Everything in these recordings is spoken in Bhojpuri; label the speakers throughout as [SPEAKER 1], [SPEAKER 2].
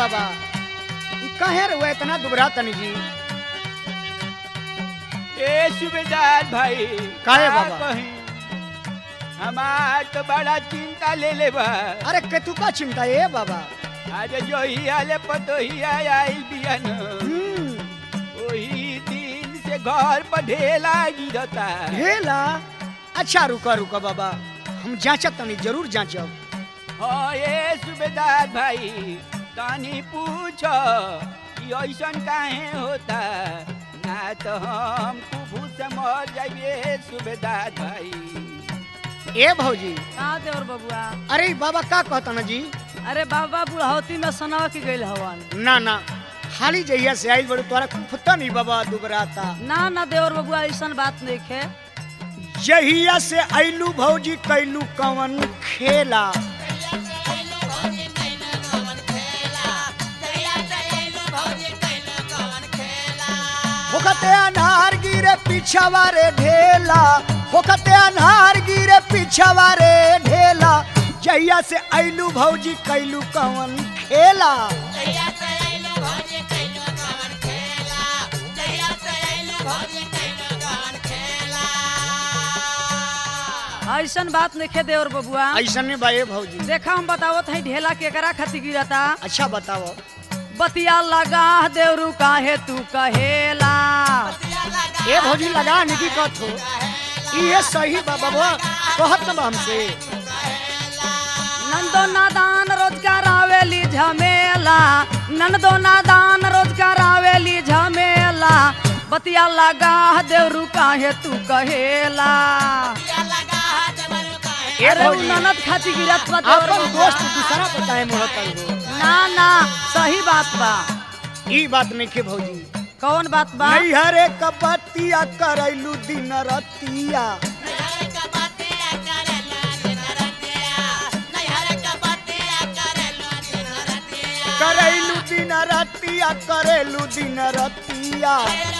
[SPEAKER 1] बाबा ई कहे रे वो इतना दुबरा तनी जी
[SPEAKER 2] ए सुबेदार भाई
[SPEAKER 1] काहे
[SPEAKER 2] का
[SPEAKER 1] बाबा?
[SPEAKER 2] कहीं? हमार तो बड़ा चिंता ले ले बा
[SPEAKER 1] अरे केतु का चिंता है बाबा
[SPEAKER 2] अरे जो ही आले पतो ही आयल बियन
[SPEAKER 1] हम्म
[SPEAKER 2] वही दिन से घर पर ढेला गिरता
[SPEAKER 1] ढेला अच्छा रुका रुका बाबा हम जांचत तनी जरूर जांचब
[SPEAKER 2] हाँ ये सुबेदार भाई तानी पूछो कि ऐसन काहे होता ना तो हम कुफू से मर जाइए सुबेदार भाई
[SPEAKER 1] ए भौजी
[SPEAKER 3] का देवर बबुआ
[SPEAKER 1] अरे ई बाबा का कहता ना जी
[SPEAKER 3] अरे बाबा बुढ़ौती में सनावा के गइल हवन
[SPEAKER 1] ना ना खाली जहिया से आइल बड़ू तोरा कुफता नहीं बाबा दुबराता
[SPEAKER 3] ना ना देवर बबुआ ऐसन बात नहीं खे
[SPEAKER 1] जहिया से आइलू भौजी कैलू कवन खेला होकते अनार गिरे पीछावा रे ढेला होकते अनार गिरे पीछावा रे ढेला जहिया से आइलू भौजी कैलू कवन खेला
[SPEAKER 3] ऐसन बात नहीं खे देवर बबुआ
[SPEAKER 1] ऐसा नहीं बाए भौजी
[SPEAKER 3] देखा हम बतावत है ढेला केकरा खातिर गिरता
[SPEAKER 1] अच्छा बताओ
[SPEAKER 3] बतिया लगा देवरू काहे तू कहेला
[SPEAKER 1] ए भौजी लगा निकी कथ हो ये सही बा बाबा कहत ना बा हमसे
[SPEAKER 3] नंदो नादान रोजगार आवेली झमेला नंदो नादान रोजगार आवेली झमेला बतिया लगा देवरू काहे तू कहेला
[SPEAKER 1] ए
[SPEAKER 3] अरे उ
[SPEAKER 1] भौजी
[SPEAKER 3] ननद खातिर गिरत बा देवर
[SPEAKER 1] अपन
[SPEAKER 3] बबुआ।
[SPEAKER 1] दोस्त दूसरा बताए मोहतल हो
[SPEAKER 3] ना ना सही बात बा
[SPEAKER 1] ई बात नहीं के भौजी
[SPEAKER 3] कौन बात बा
[SPEAKER 1] नहीं हरे कपतिया करैलू दिन रतिया करैलू दिन रतिया करेलू दिन रतिया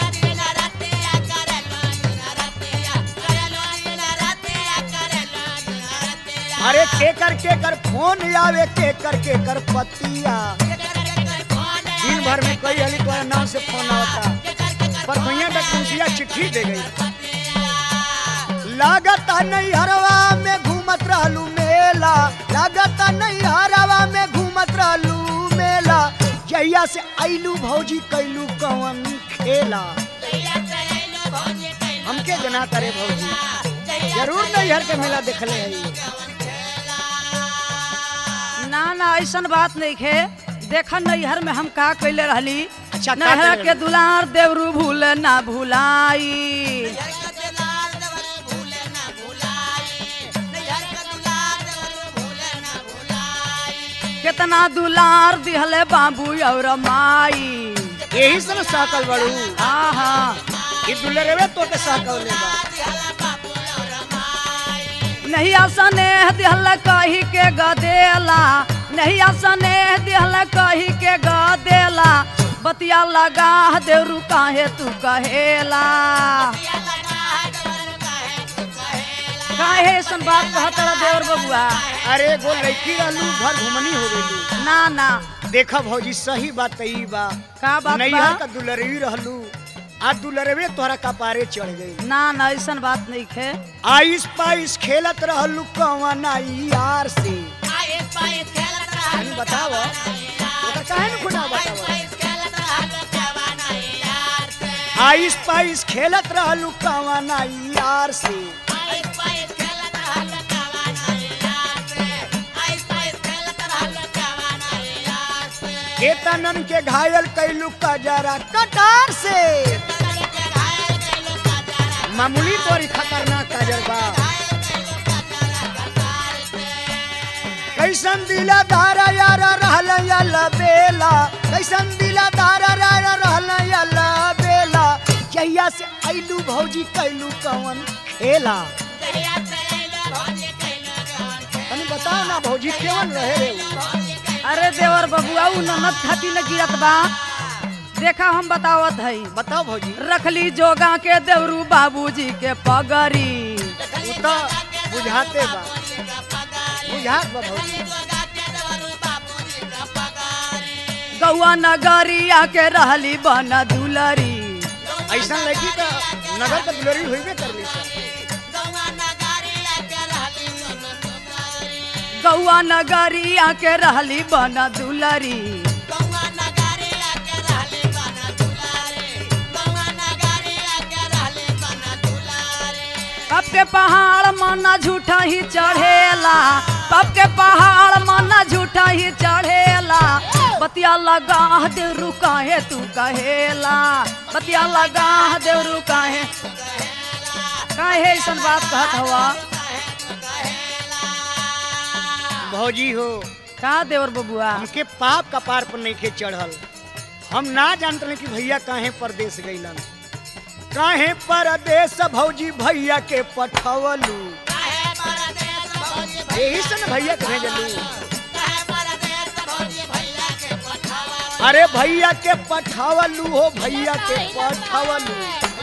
[SPEAKER 1] अरे के कर के कर फोन आवे के कर के कर पतिया दिन भर में कई हली तोरा नाम से फोन आवता पर भैया डकुसिया चिट्ठी दे गई लागता नहीं हरवा में घूमत रहलू मेला लागता नहीं हरवा में घूमत रहलू मेला जहिया से आइलू भौजी कैलू कवन खेला हमके जना करे भौजी जरूर नहीं हर के मेला देखले है
[SPEAKER 3] ना ना ऐसन बात नहीं खे देखा नैहर में हम का कैले रहली
[SPEAKER 1] अच्छा, का
[SPEAKER 3] नैहर
[SPEAKER 1] कैले
[SPEAKER 3] के दुलार देवरू भूल ना भुलाई कितना दुलार दिहले बाबू और माई
[SPEAKER 1] यही से न साकल बड़ू
[SPEAKER 3] हाँ हाँ
[SPEAKER 1] ये दुलरवे तो के साकल ले बा
[SPEAKER 3] नहीं आसने दिहल कही के गदेला नहीं आसने दिहल कही के गदेला बतिया लगा देवरू काहे तू कहेला काहे ऐसन बात कहतरा देवर बबुआ
[SPEAKER 1] अरे गो लड़की रहलू घर घुमनी हो गई
[SPEAKER 3] ना ना
[SPEAKER 1] देखा भौजी सही बात ई बा
[SPEAKER 3] का बात
[SPEAKER 1] नैहर
[SPEAKER 3] बा
[SPEAKER 1] का दुलरवी रहलू आ दुलरवे तोहरा कपारे चढ़ गई
[SPEAKER 3] ना ना ऐसन बात नहीं खे
[SPEAKER 1] आइस पाइस खेलत रहलू कवन यार से तनी बताव ओकर काहे न खुना बताव आइस पाइस खेलत रहलू कवन यार से केतनन के घायल कैलू कजरा कटार से मामूली तोरी खतरनाक काजर बा कैसन दिला दारा यारा रहल यला बेला कैसन दिला दारा यारा रहल यला बेला जहिया से आइलू भौजी कैलू कवन खेला तनी बताओ ना भौजी केवन रहे रे उ?
[SPEAKER 3] अरे देवर बबुआ उ ननद खाती न गिरत बा देखा हम बतावत हई
[SPEAKER 1] बताओ भौजी
[SPEAKER 3] रखली जोगा के देवरू बाबूजी के पगरी
[SPEAKER 1] उ तो बुझाते बा बुझात बा भौजी
[SPEAKER 3] गौआ नगरिया के रहली बन दुलरी
[SPEAKER 1] ऐसा लगी तो नगर का दुलरी होइबे करली सा।
[SPEAKER 3] गौआ नगरिया के रहली बन दुलरी पप के पहाड़ मना झूठा ही चढ़ेला पप के पहाड़ मना झूठा ही चढ़ेला बतिया लगा दे रुकाहे तू कहेला बतिया लगा दे रुकाहे काहे ऐसन बात कहत हवा
[SPEAKER 1] भौजी हो
[SPEAKER 3] का देवर बबुआ
[SPEAKER 1] हमके पाप का पार पर नहीं के चढ़ल हम ना जानते रहे कि भैया काहे परदेश गईलन काहे परदेश भौजी भैया के पठवलू यही से न भैया के भेजलू अरे भैया के पठावलू हो भैया के पठावलू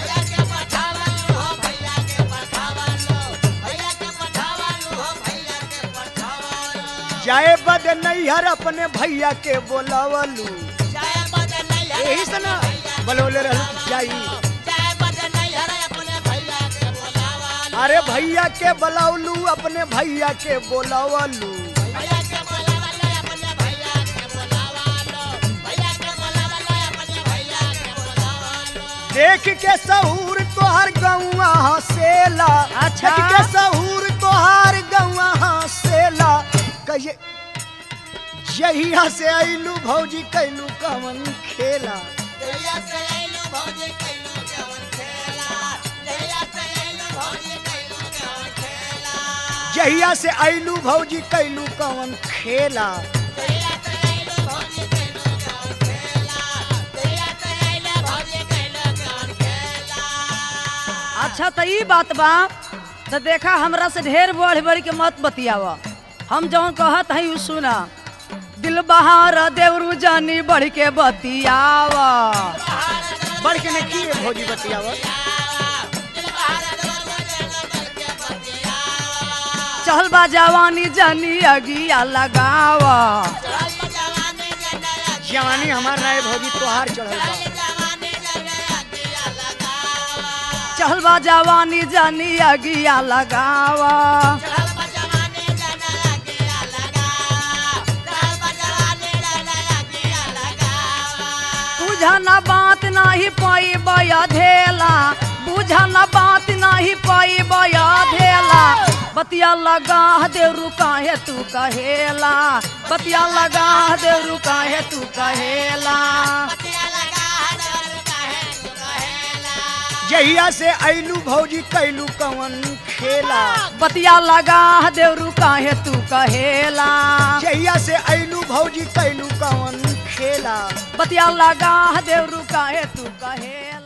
[SPEAKER 1] जाए बद नैहर अपने भैया के बोलावलू यही से ना बोलौले रहलू कि जाई अरे भैया के बोलावलू अपने भैया के बोलावलू देख के सहूर तोहर गौआ हसेला
[SPEAKER 3] अच्छा।
[SPEAKER 1] देख के सहूर तोहर गौआ हसेला कहिए जहिया से अइलू भौजी कैलू कवन खेला जहिया से अइलू भौजी कैलू कवन खेला
[SPEAKER 3] अच्छा तो ई बात बा तो देखा हमरा से ढेर बढ़ बढ़ के मत बतियावा हम जौन कहत हई उ सुना दिल बहार देवरू जानी बढ़ के बतियावा
[SPEAKER 1] बढ़ के ने की रे भौजी बतियावत
[SPEAKER 3] चल बा जवानी जानी अगिया लगावा
[SPEAKER 1] जवानी हमार राय भौजी तोहार चढ़ल बा
[SPEAKER 3] चल बा जवानी जानी अगिया लगावा बुझना बात नाही पाई बया धेला बुझना बात नाही पाई बया धेला बतिया लगा दे रुकाहे तू कहेला बतिया लगा दे रुकाहे तू कहेला
[SPEAKER 1] जहिया से अइलू भौजी कैलू कवन खेला
[SPEAKER 3] बतिया लगा दे रुकाहे तू कहेला
[SPEAKER 1] जहिया से अइलू भौजी कैलू कवन खेला
[SPEAKER 3] बतिया लगा दे रुकाहे तू कहेला